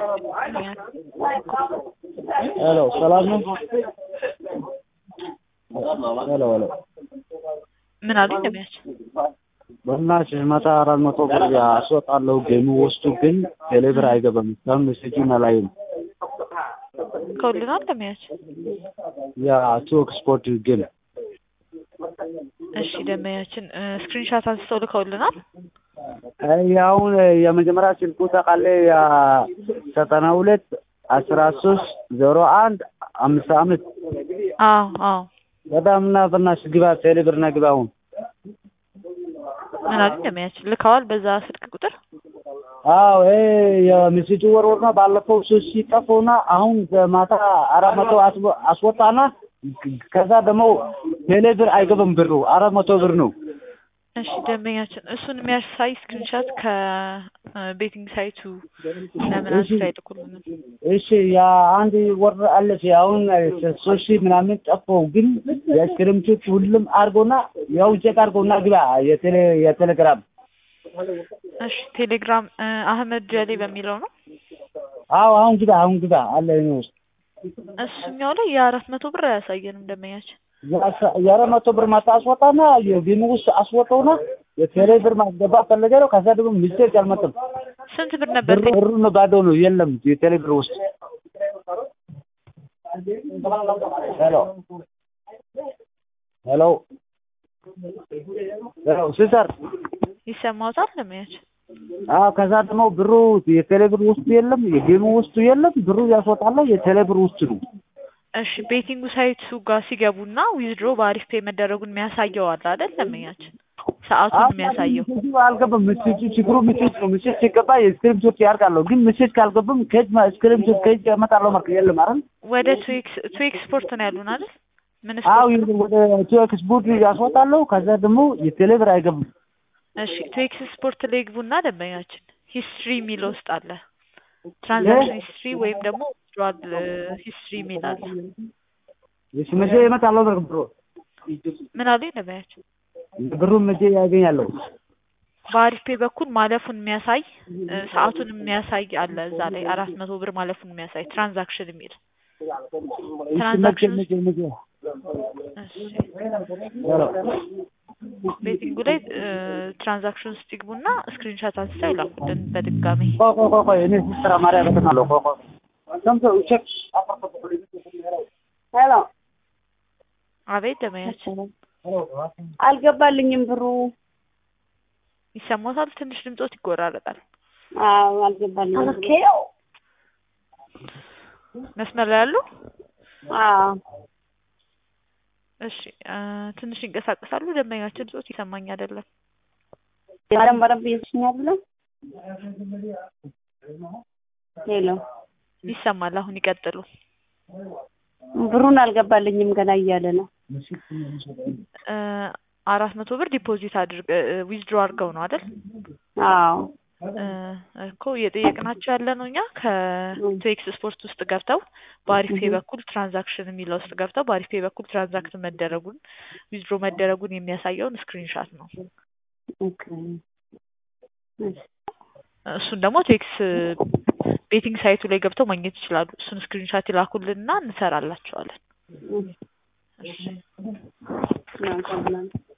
ሄሎ ሰላም ነው? ሄሎ ሄሎ ምን አሉ እንደሚያቸው በእናትሽ መቶ አራት መቶ ብር አስወጣለሁ ጌሙ ውስጡ ግን ቴሌብር አይገባም። እስካሁን ሜሴጁን አላየም። ከሁሉ ነው እንደሚያቸው የቱክ ስፖርት ግን እሺ ደንበኛችን ስክሪንሻት አንስተው ልከውልናል። አሁን የመጀመሪያ ስልኩ ታውቃለህ ዘጠና ሁለት አስራ ሶስት ዜሮ አንድ አምስት አምስት አዎ አዎ በጣም እና በእናትሽ ግባ ቴሌብር ና ግባ አሁን ምን አሉ እንደሚያቸው ልከዋል በዛ ስልክ ቁጥር አዎ ይሄ የሜሴጁ ወርወር ነው። ባለፈው ሶስት ሲጠፉና አሁን ማታ አራት መቶ አስወጣና ከዛ ደግሞ ቴሌብር አይገባም ብሩ አራት መቶ ብር ነው። እሺ ደንበኛችን እሱን የሚያሳይ ስክሪንሻት ከቤቲንግ ሳይቱ ለምን አንስታ አይልኩልንም? እሺ ያ አንድ ወር አለች አሁን ሶስት ሺህ ምናምን ጠፋው፣ ግን የስክሪምቶች ሁሉም አድርጎና ያው ቼክ አድርጎና ግባ የቴሌ የቴሌግራም እሺ ቴሌግራም አህመድ ጀሌ በሚለው ነው። አዎ አሁን ግባ አሁን ግባ አለ እኔ ውስጥ እሱኛው ላይ የአራት መቶ ብር አያሳየንም ደንበኛችን የአራት መቶ ብር ማታ አስወጣና የጌሙ ውስጥ አስወጣውና የቴሌ ብር ማስገባት ፈለገ ነው። ከዛ ደግሞ ሚስቴክ አልመጣም። ስንት ብር ነበር? ብሩ ነው ባዶ ነው፣ የለም የቴሌ ብር ውስጥ ሄሎ ሄሎ ሄሎ ሲስተር ይሰማዎታል ደንበኛችን? አዎ ከዛ ደግሞ ብሩ የቴሌ ብር ውስጡ የለም፣ የጌሙ ውስጡ የለም። ብሩ ያስወጣለ የቴሌ ብር ውስጥ ነው። እሺ ቤቲንጉ ሳይቱ ጋር ሲገቡና ዊዝድሮ በአሪፍ ፔ መደረጉን የሚያሳየው አለ አይደል ደንበኛችን? ሰዓቱን የሚያሳየው አልገባም። ሜሴጁ ችግሩ ሜሴጅ ነው። ሜሴጅ ሲገባ የስክሪፕቶች ያርጋለሁ፣ ግን ሜሴጅ ካልገባም ከጅ ስክሪፕቶች ከጅ ያመጣለሁ ማለት የለም አይደል? ወደ ትዊክስ ትዊክስ ስፖርት ነው ያሉን አይደል? ምን አዎ ስፖርት? ወደ ቲዮክ ስፖርት ያስወጣለሁ። ከዛ ደግሞ የቴሌ ብር አይገባም። እሺ ትዊክስ ስፖርት ላይ ግቡና ደንበኛችን ሂስትሪ የሚል ውስጥ አለ ትራንዛክሽን ሂስትሪ ወይም ደግሞ ዊዝድሮዋል ሂስትሪ የሚል አለ። እሺ መቼ እመጣለሁ? ብር ብሩ ምን አሉኝ ደንበኛችን? ብሩን መቼ ያገኛለሁ? በአሪፍ ፔ በኩል ማለፉን የሚያሳይ እ፣ ሰዓቱን የሚያሳይ አለ እዛ ላይ አራት መቶ ብር ማለፉን የሚያሳይ ትራንዛክሽን የሚል እሺ መቼ ትራንዛክሽን መቼ መቼ እሺ ሄሎ ቤቲንጉ ላይ ትራንዛክሽን ውስጥ ይግቡና ስክሪንሻት አንስተው ይላኩልን በድጋሚ ቆይ ቆይ ቆይ ቆይ እኔ ሲስተር ማርያም እመጣለሁ። ቆይ ቆይ ሰምተው ቼክ ሄሎ አቤት ደመያችን አልገባልኝም ብሩ። ይሰማታል ትንሽ ድምፆት ይጎራረጣል አዎ አልገባልኝም ብሩ። መስመር ላይ ያሉ አዎ እሺ እ፣ ትንሽ ይንቀሳቀሳሉ ደንበኛችን ድምፆት ይሰማኝ አይደለም በደንብ በደንብ እየተሽኛል ብለ ሄሎ ይሰማል አሁን ይቀጥሉ ብሩን አልገባልኝም ገና እያለ ነው። እ፣ አራት መቶ ብር ዲፖዚት አድርግ ዊዝድሮ አድርገው ነው አይደል አዎ እ፣ እኮ እየጠየቅናቸው ያለ ነው እኛ ከትዌክስ ስፖርት ውስጥ ገብተው በአሪፍ ፔ በኩል ትራንዛክሽን የሚለው ውስጥ ገብተው በአሪፍ ፔ በኩል ትራንዛክት መደረጉን ዊዝድሮ መደረጉን የሚያሳየውን ስክሪንሻት ነው። ኦኬ እሺ እሱን ደግሞ ቴክስ ቤቲንግ ሳይቱ ላይ ገብተው ማግኘት ይችላሉ። እሱን ስክሪንሻት ይላኩልንና እንሰራላቸዋለን። እሺ ነው